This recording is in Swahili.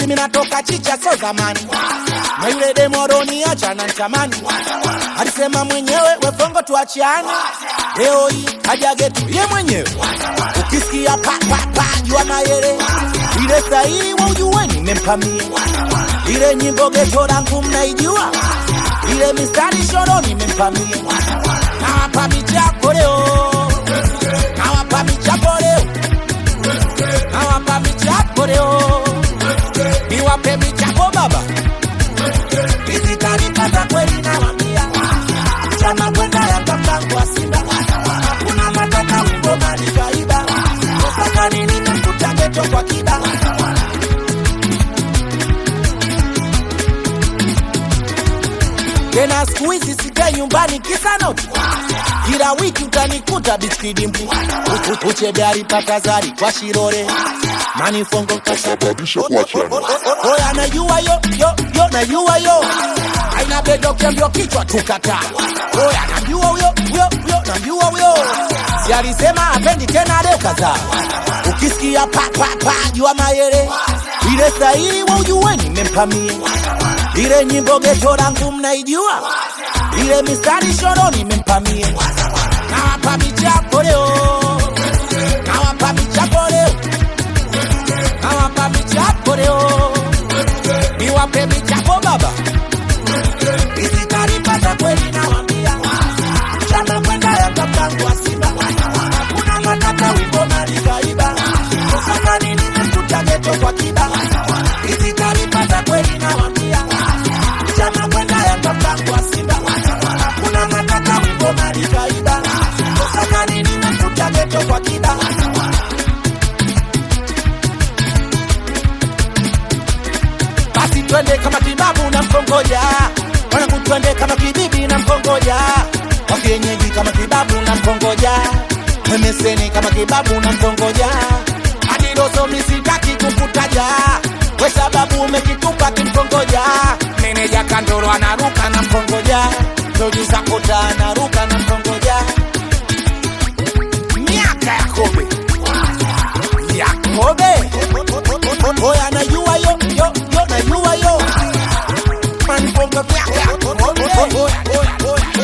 skuizi minatoka chicha so zamani na yule demoroni acha na ntamani alisema mwenyewe wefongo tuachiane leo hii kaja getu ye mwenyewe ukisikia pa pa pa jua mayele ile stahili wa ujue nimempamia ile nyimbo geto langu mnaijua ile mistari shoro nimempamia nawapa michako leo nawapa michako leo nawapa michako leo niwape michako baba izitanipata kweli nawambia chama kwenda ya kakangu wa simba kuna matata ngoma nikaiba sasa nini nakuta geto kwa kiba tena siku hizi sikae nyumbani kisa noti kila wiki utanikuta biskidimbu uchebe alipakazari kwa shirore manifongo Sababisha kuachana. oya najua yo yo yo najua yo aina bedo kiambio kichwa tukata oya najua huyo huyo huyo najua huyo si alisema apendi tena leo kadhaa ukisikia pa pa pa jua mayele ile stahili wa ujue nimempamia ile nyimbo geto langu mnaijua ile mistari shoro nimempamia nawapa michako leo nawapa michako leo nawapa michako leo niwape michako baba isitanipata kweli nawambia chama kwenda ya kakangu wa simba kuna matata wimbo nalikaiba sasa nini nakuta geto kwa kiba isitanipata kweli nawambia chama kwenda ya kakangu wa simba kuna matata wimbo nalikaiba sasa nini nakuta geto kwa kiba basi twende kama kibabu na mkongoja wanangu twende kama kibibi na mkongoja wakienyeji kama kibabu na mkongoja memeseni kama kibabu na mkongoja adidoso misitaki kukutaja we sababu umekitupa kimkongoja meneja kandoro anaruka na mkongoja produsa kota anaruka na mkongoja miaka ya kobe Yakobe Oya najua yo yo yo najua yo Manifongo Oya oya oya